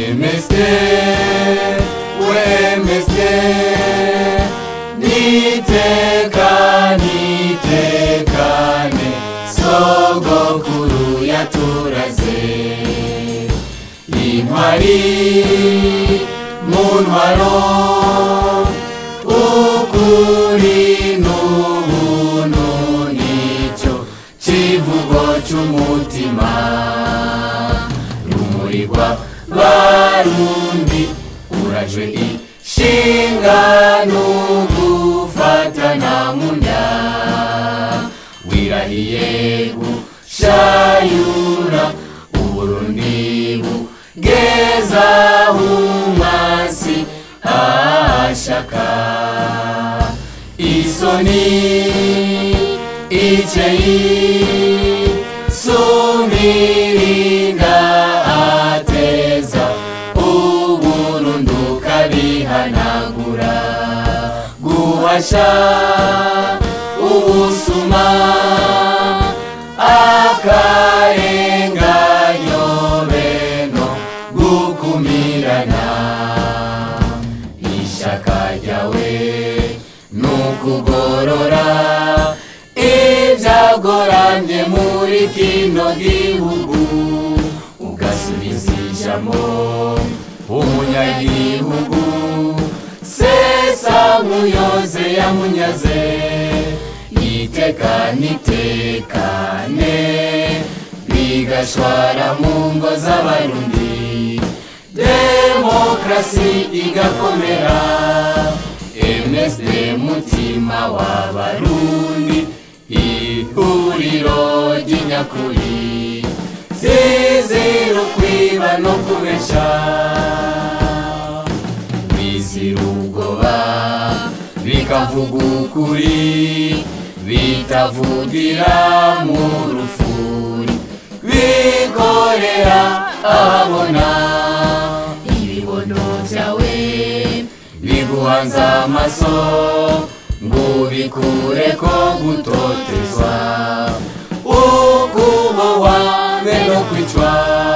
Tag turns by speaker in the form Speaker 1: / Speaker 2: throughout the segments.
Speaker 1: MSD WMSD nitekane itekane sogokuru yaturaze intwari mu ntwaro ukuri n'ubuntu nicyo kivugo cy'umutima rumuri rwa barundi urajwe ishinga n'ugufatana mu nda wirahiye gushayura uburundi bugeza umwasi ashaka isoni iceyi sumirinda ateza uburundu kabihanagura guhasha ubusuma akarenganyo beno gukumirana ishaka ryawe nukugorora ibyagoramye muri kino gihugu ugasubiza ijambo umunyagihugu sesa muyoze yamunyaze itekane itekane bigashwara mu ngo z'abarundi demokrasi igakomera MSD mutima w'abarundi ihuriro ry'inyakuri zizira ukwiba no kubesha bizira ubwoba bikavuga ukuri bitavugira mu rufuri bikorera ahabona ibibono byawe biguhanze amaso ngo bikure ko gutotezwa ukubohwa be no kwicwa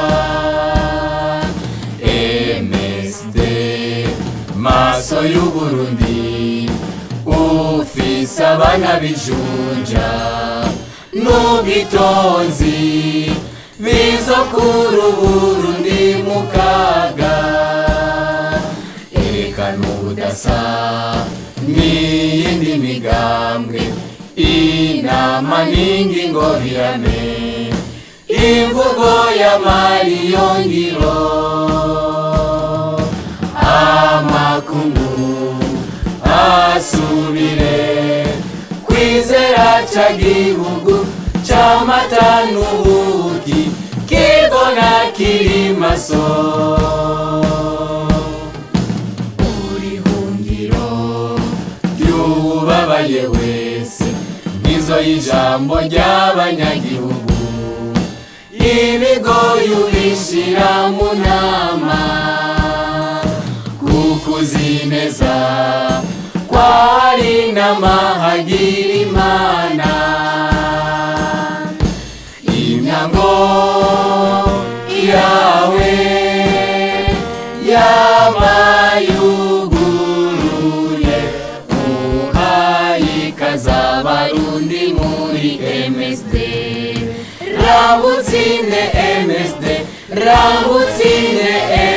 Speaker 1: MSD maso y'uburundi ufise abana bijunja n'ubwitonzi bizokura uburundi mu kaga erekana ubudasa n'iyindi migambwe inama n'ingingo birame imvugo y'amari yongiro amakungu asubire kwizera ca gihugu c'amata n'ubuki kibona kiri maso urihungiro ryubabaye wese nk'izo y'ijambo ry'abanyagihugu ibigoyi ubishira mu nama kukuzi neza kwari n'amahagira imana imyango yawe yamayuguruye uhayikaza abarundi muri MSD rabutsinde MSD rabutsinde